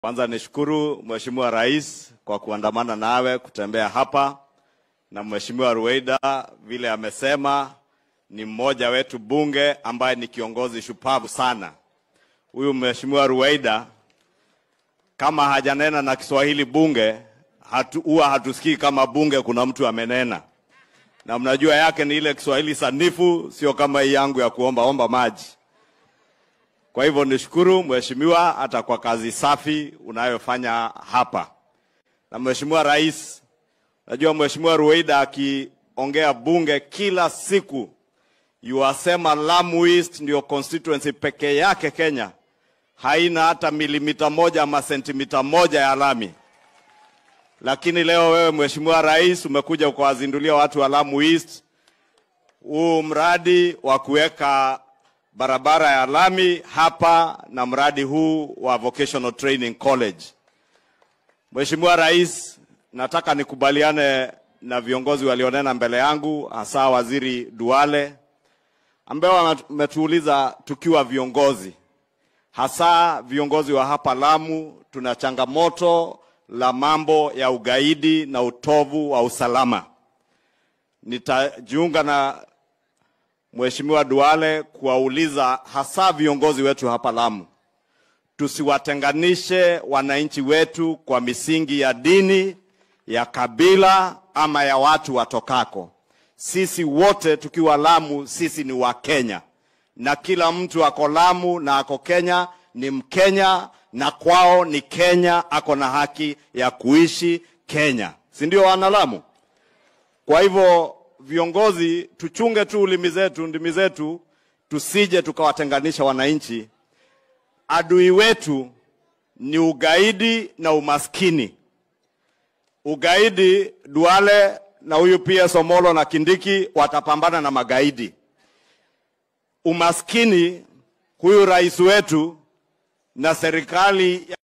Kwanza nishukuru Mheshimiwa Rais kwa kuandamana nawe kutembea hapa, na Mheshimiwa Ruweida vile amesema ni mmoja wetu bunge ambaye ni kiongozi shupavu sana. Huyu Mheshimiwa Ruweida kama hajanena na Kiswahili bunge hatu, huwa hatusikii kama bunge kuna mtu amenena, na mnajua yake ni ile Kiswahili sanifu, sio kama hii yangu ya kuomba omba maji. Kwa hivyo nishukuru mheshimiwa hata kwa kazi safi unayofanya hapa. Na mheshimiwa rais, najua mheshimiwa Ruweida akiongea bunge kila siku yuwasema Lamu East ndio constituency pekee yake Kenya haina hata milimita moja ama sentimita moja ya lami. Lakini leo wewe mheshimiwa rais umekuja ukawazindulia watu wa Lamu East huu mradi wa kuweka barabara ya lami hapa na mradi huu wa Vocational Training College. Mheshimiwa Rais, nataka nikubaliane na viongozi walionena mbele yangu, hasa Waziri Duale ambao wametuuliza tukiwa viongozi, hasa viongozi wa hapa Lamu, tuna changamoto la mambo ya ugaidi na utovu wa usalama. Nitajiunga na Mheshimiwa Duale kuwauliza hasa viongozi wetu hapa Lamu, tusiwatenganishe wananchi wetu kwa misingi ya dini, ya kabila ama ya watu watokako. Sisi wote tukiwa Lamu, sisi ni Wakenya na kila mtu ako Lamu na ako Kenya ni Mkenya na kwao ni Kenya, ako na haki ya kuishi Kenya, si ndio wana Lamu? Kwa hivyo viongozi tuchunge tu ulimi zetu, ndimi zetu, tusije tukawatenganisha wananchi. Adui wetu ni ugaidi na umaskini. Ugaidi, Duale na huyu pia Somolo na Kindiki watapambana na magaidi. Umaskini, huyu rais wetu na serikali